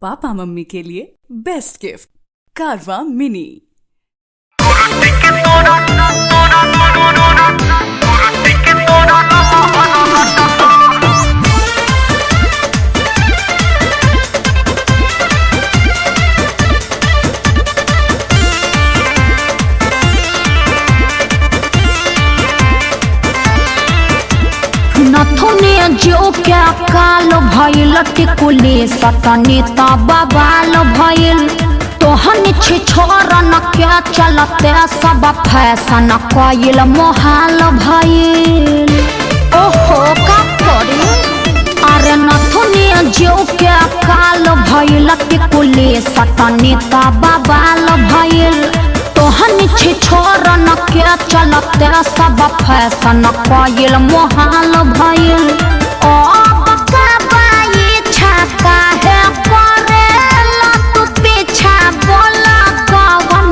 पापा मम्मी के लिए बेस्ट गिफ्ट कारवा मिनी नथुने जो क्या काल भइल टिकुले सतने बबाल भइल तोहन छे छोरन क्या चलते सब फैशन कइल मोहाल भइल ओहो का करे अरे नथुने जो क्या काल भइल टिकुले सतने बबाल भइल तोहन छे छोरन के चलते सब फैशन कइल मोहाल भइल ओ बकबाई छका है करेला तू पीछा बोला कवन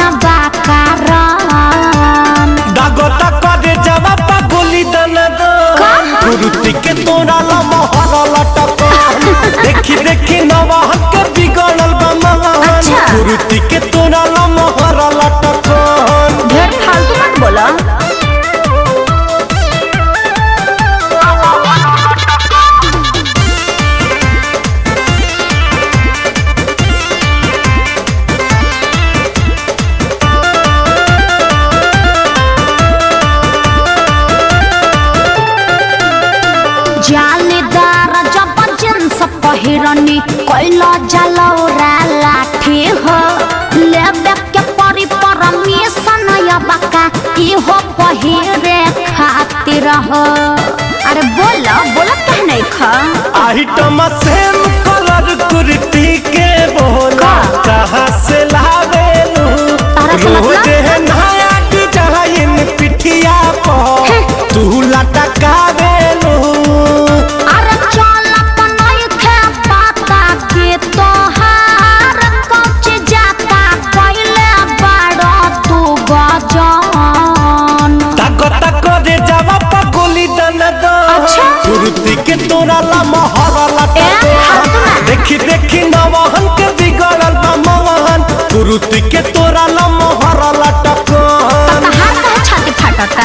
बाकारान दागोता करे जवाब गोली दना दो गुरुती के तोरा ला मोहर लटक देखी देखी नवा के बिगड़ल बा महान अच्छा। गुरुती के तोरा ला मोहर लटक ढेर फालतू मत बोला जालीदार जब जींस पहिरनी कैला जलौरा लाठी हो लेबे के परी परमिशन या बका इहो पहिरे खातिर हो अरे बोला बोला कह नहीं खा आइटम सेम कलर कुर्ती के बोला का? कहाँ से लावेलू तारा से मतलब? रोज है नया डिजाइन पिठिया पर तू लटकावेलू अरे चल नहीं खे पाता के तोहार कच जाता कैले बड़ा तू गजान ताको ताको रे जावा पगोली दना दो अच्छा। कुर्ती के तोरा ला मोहर लटा ए, हटना। देखी देखी नवहन के बिगड़ल बा मोहन कुर्ती के तोरा ला मोहर लटक कहाँ कहाँ छाती फाटता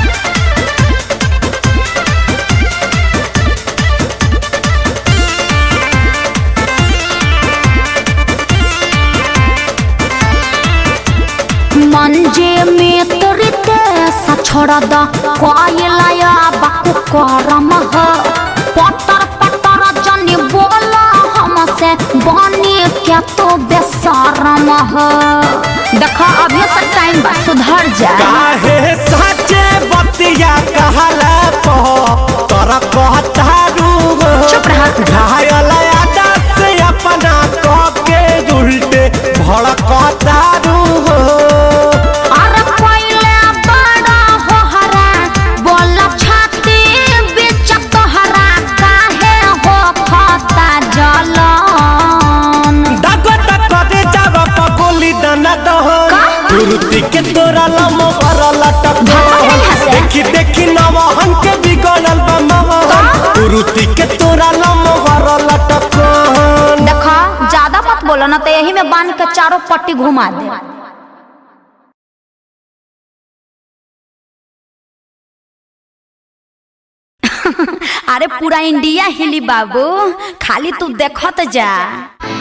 मंजे में तोरते सछोड़ द कोयलाया बाकु करम ह पटर पटर जनी बोला हमसे बनी क्या तो बेसरम ह देखा अभी से टाइम बा सुधर जा काहे साचे बतिया कहला पो तोरा कहतारू चुप रह। घायल आदा से अपना कह के उल्टे भड़कतारू अरे पहले बड़ा हो हरा बोला छाती बीच तोहरा काहे हो खता जलन दागो दागो रे जावा पगोली दना दहन का? कुर्ती के तोरा लमो कर लटक भागो यहाँ से। देखी देखी नवहन के बिगड़ल बा मोहन का? कुर्ती के तोरा लमो कर लटक देखा ज्यादा मत बोलो ना तो यही में बांध के चारों पट्टी घुमा दे अरे पूरा इंडिया हिली बाबू खाली तू देखत जा